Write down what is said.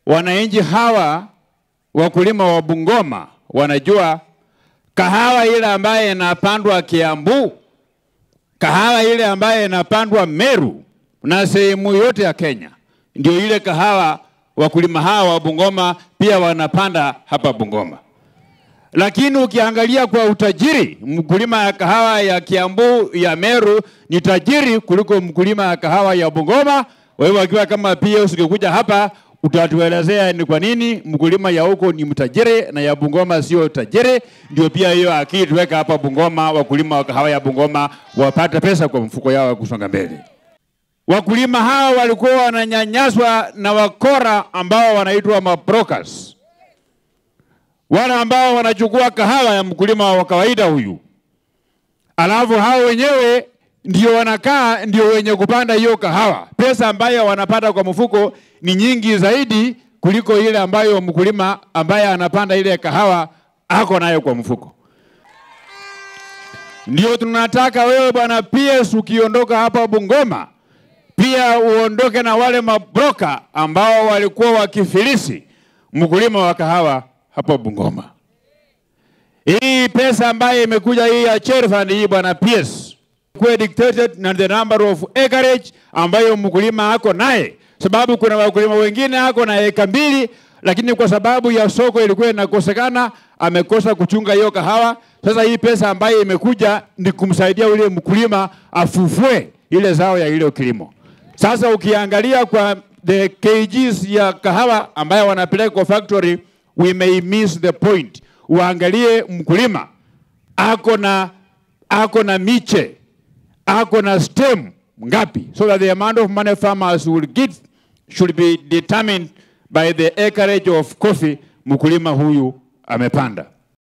wananchi hawa wakulima wa Bungoma wanajua kahawa ile ambaye inapandwa Kiambu, kahawa ile ambaye inapandwa Meru na sehemu yote ya Kenya, ndio ile kahawa wakulima hawa wa Bungoma pia wanapanda hapa Bungoma. Lakini ukiangalia kwa utajiri, mkulima ya kahawa ya Kiambu ya Meru ni tajiri kuliko mkulima ya kahawa ya Bungoma. Wewe akiwa kama PS ukikuja hapa utatuelezea ni kwa nini mkulima ya huko ni mtajiri na ya Bungoma sio tajiri. Ndio pia hiyo akili tuweka hapa Bungoma, wakulima wa kahawa ya Bungoma wapate pesa kwa mfuko yao ya kusonga mbele. Wakulima hawa walikuwa wananyanyaswa na wakora ambao wanaitwa mabrokers, wale ambao wanachukua kahawa ya mkulima wa kawaida huyu, alafu hao wenyewe ndio wanakaa ndio wenye kupanda hiyo kahawa. Pesa ambayo wanapata kwa mfuko ni nyingi zaidi kuliko ile ambayo mkulima ambaye anapanda ile kahawa ako nayo kwa mfuko. Ndio tunataka wewe bwana PS ukiondoka hapa Bungoma pia uondoke na wale mabroka ambao walikuwa wakifilisi mkulima wa kahawa hapa Bungoma. Hii pesa ambayo imekuja hii ya cherry fund hii bwana PS kuwa dictated na the number of acreage ambayo mkulima ako naye, sababu kuna wakulima wengine ako na eka mbili, lakini kwa sababu ya soko ilikuwa inakosekana amekosa kuchunga hiyo kahawa. Sasa hii pesa ambayo imekuja ni kumsaidia ule mkulima afufue ile zao ya ile kilimo. Sasa ukiangalia kwa the kgs ya kahawa ambayo wanapeleka kwa factory, we may miss the point. Uangalie mkulima ako na ako na miche ako na stem ngapi, so that the amount of money farmers will get should be determined by the acreage of coffee mkulima huyu amepanda.